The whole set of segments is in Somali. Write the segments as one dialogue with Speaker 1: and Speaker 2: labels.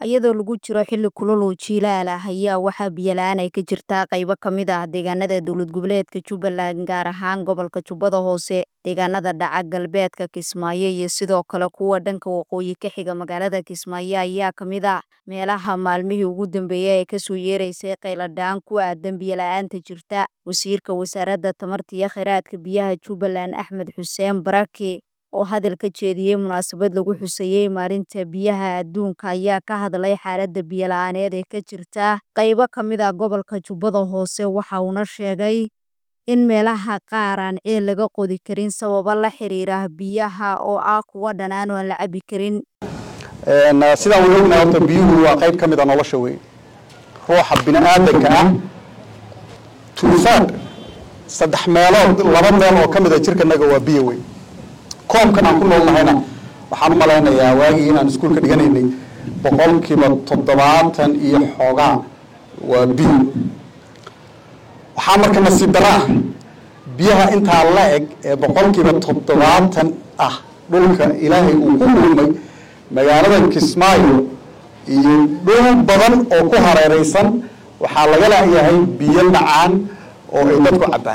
Speaker 1: iyadoo lagu jiro xilli kulul oo jiilaal ah ayaa waxaa biyo la-aan ay ka jirtaa qaybo ka mid ah deegaanada dowlad goboleedka jubbaland gaar ahaan gobolka jubbada hoose deegaanada dhaca galbeedka kismaayo iyo sidoo kale kuwa dhanka waqooyi ka xiga magaalada kismaayo ayaa kamid ah meelaha maalmihii ugu dambeeyay ee kasoo yeeraysay qayladhaan ku aadan biyo la-aanta jirta wasiirka wasaaradda tamarta iyo kheyraadka biyaha jubbaland axmed xuseen barake oo hadal ka jeediyey munaasabad lagu xuseeyey maalinta biyaha adduunka ayaa ka hadlay xaaladda biyo la-aaneed ee ka jirta qaybo ka mid ah gobolka jubbada hoose waxa uuna sheegay in meelaha qaar aan ceel laga qodi karin sababo la xiriira biyaha oo ah kuwa dhanaan oo aan la cabi karin
Speaker 2: sidaan wada ognahay horta biyuhu waa qayb ka mid a nolosha wey ruuxa bini-aadanka ah tuusaad saddex meelood laba meel oo ka mid a jirkanaga waa biyo wey koobkan aan ku noolnahayna waxaan u malaynayaa waagii inaan iskuulka dhiganaynay boqolkiiba toddobaatan iyo xoogaa waa biyo waxaa marka nasiib dara ah biyaha intaa la eg ee boqolkiiba toddobaatan ah dhulka ilaahay uu ku kulmay magaalada kismaayo iyo dhul badan oo ku hareereysan waxaa laga laayahay biyo dhacaan oo ay dadku cabbaan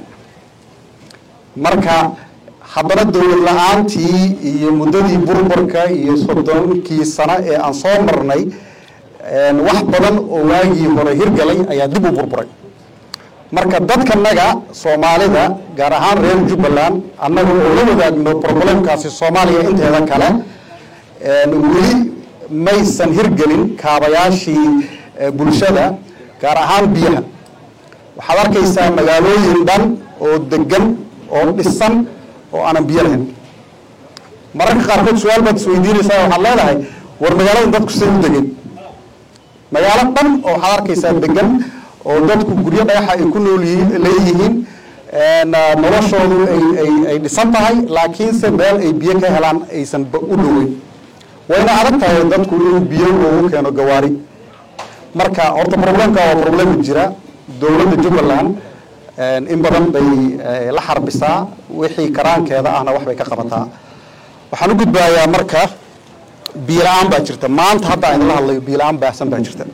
Speaker 2: marka haddana dowlad la-aantii iyo muddadii burburka iyo soddonkii sano ee aan soo marnay wax badan oo waagii hore hirgalay ayaa dib u burburay marka dadkanaga soomaalida gaar ahaan reer jubbaland annaga oo la wadaagno problemkaasi soomaaliya inteeda kale weli maysan hirgelin kaabayaashii bulshada gaar ahaan biyaha waxaad arkaysaa magaalooyin dhan oo degan oo dhisan oo aanan biyo lahayn mararka qaarkood su-aal baad isweydiinaysaa waxaad leedahay war magaalada dadku say u degeen magaalo dhan oo waxaad arkaysaa degan oo dadku guryo dhagaxa ay ku nool leeyihiin noloshoodu ay dhisan tahay laakiinse meel ay biyo ka helaan aysan u dhoweyn wayna adag tahay dadku inuu biyo ugu keeno gawaari marka horta problemka waa problem jira dowladda jubbaland in badan bay la xarbisaa wixii karaankeeda ahna wax bay ka qabataa waxaan u gudbaayaa marka biyo la-aan baa jirta maanta hadda aan idinla hadlayo biyo la-aan baahsan baa jirta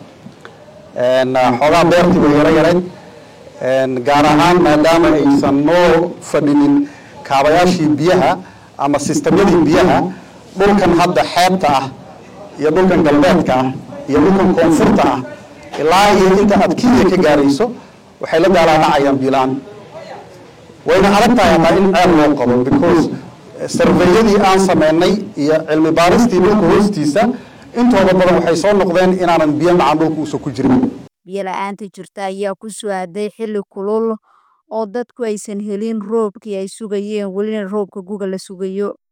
Speaker 2: xoogaa beertii way yaro yareyd gaar ahaan maadaama aysan noo fadhinin kaabayaashii biyaha ama sistamyadii biyaha dhulkan hadda xeebta ah iyo dhulkan galbeedka ah iyo dhulkan koonfurta ah ilaa iyo inta aad kenya ka gaarayso waxay la daalaanacayaan biyo-la-aan wayna adag tahay hataa in ceel loo qabo because sarveyadii aan sameynay iyo cilmi baaristii dhulka hoostiisa intooda badan waxay soo noqdeen inaanan biyo macaan dhulka uusan ku jirin
Speaker 1: biyo la-aanta jirta ayaa ku soo-aaday xilli kulul oo dadku aysan helin roobkii ay sugayeen welina roobka guga la sugayo